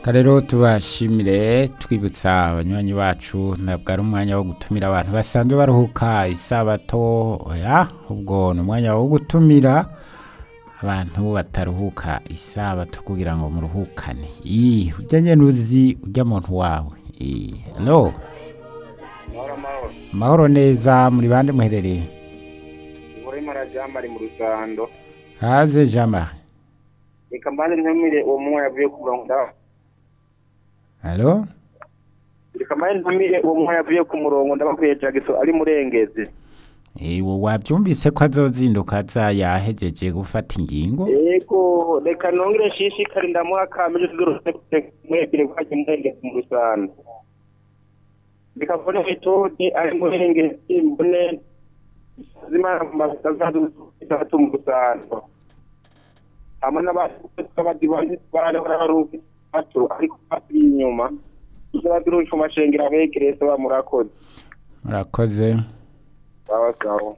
rero tubashimire twibutsa abanywanyi bacu ntabwo ari umwanya wo gutumira abantu basanzwe baruhuka isabato oya ubwo ni umwanya wo gutumira abantu bataruhuka isabato kugira ngo muruhukane ii ujya nyene uzi ujya muntu wawe ii hello mahoro mahoro mahoro neza muri bande muherereye urimo arajyamba ari mu rusando haze jean marie reka mbanze ntumire uwo mwana yavuye ku murongo ndaba hello reka mbanze ntumire uwo mwana yavuye ku murongo ndabakwiye jagiso ari murengezi Ewo wabyumvise ko azozinduka aza yahejeje gufata ingingo yego reka nongere nshishikare ndamuha akameje tugarutse mwebire kwaje murengezi mu rusando reka mbone metode ari murengezi mbone zimana mazazatu mu rusando hamwe n'abandi bari bararuka bato ariko bari inyuma n'abaduruka mashengera begereye se bamurakoze murakoze sawa sawa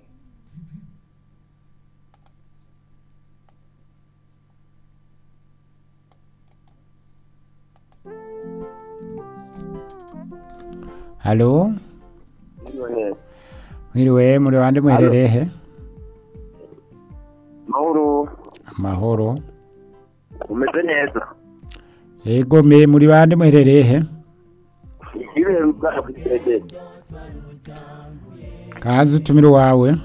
halo none mwiriwe muri bande muherereye he mahoro amahoro umeze neza yego me muri bande muherereye he ibintu bwawe kwitegereza kaze utumire wawe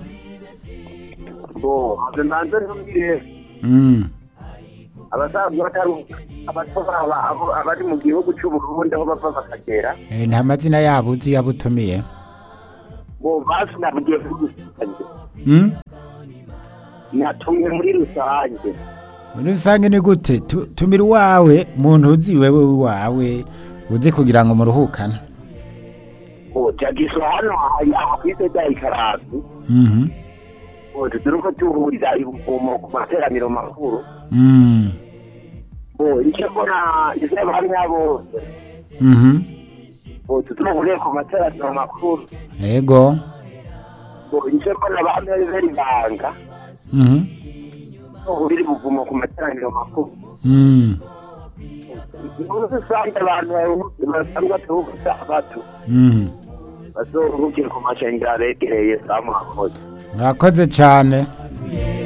bo nze mbanze ntumire mm. abasaza bataruka abatora abo- abari mu gihugu cy'uburundi aho bava bakagera e, nta mazina yabo uzi yabutumiye bo basi nabugiye muri rusange mm? natumye muri rusange muri rusange ni gute Tu- tumira uwawe muntu uzi wewe wawe uzi kugira ngo muruhukane bo jagiso hano hari aho kwise bya ikarazi Mhm. bo tuturuko tuhurira ibuvumo ku materaniro makuru Mm. bo icyo mbona isaba hamwe bose Mhm. bo tuturuhuriye ku materaniro makuru yego bo icyo mbona bamwe bari banga Mhm. tuhurira ibuvumo ku materaniro makuru Mm. muri rusange abantu basanzwe baturuka bato Mhm. bazoruhukire ku mashengero abegereye za murakoze murakoze cyane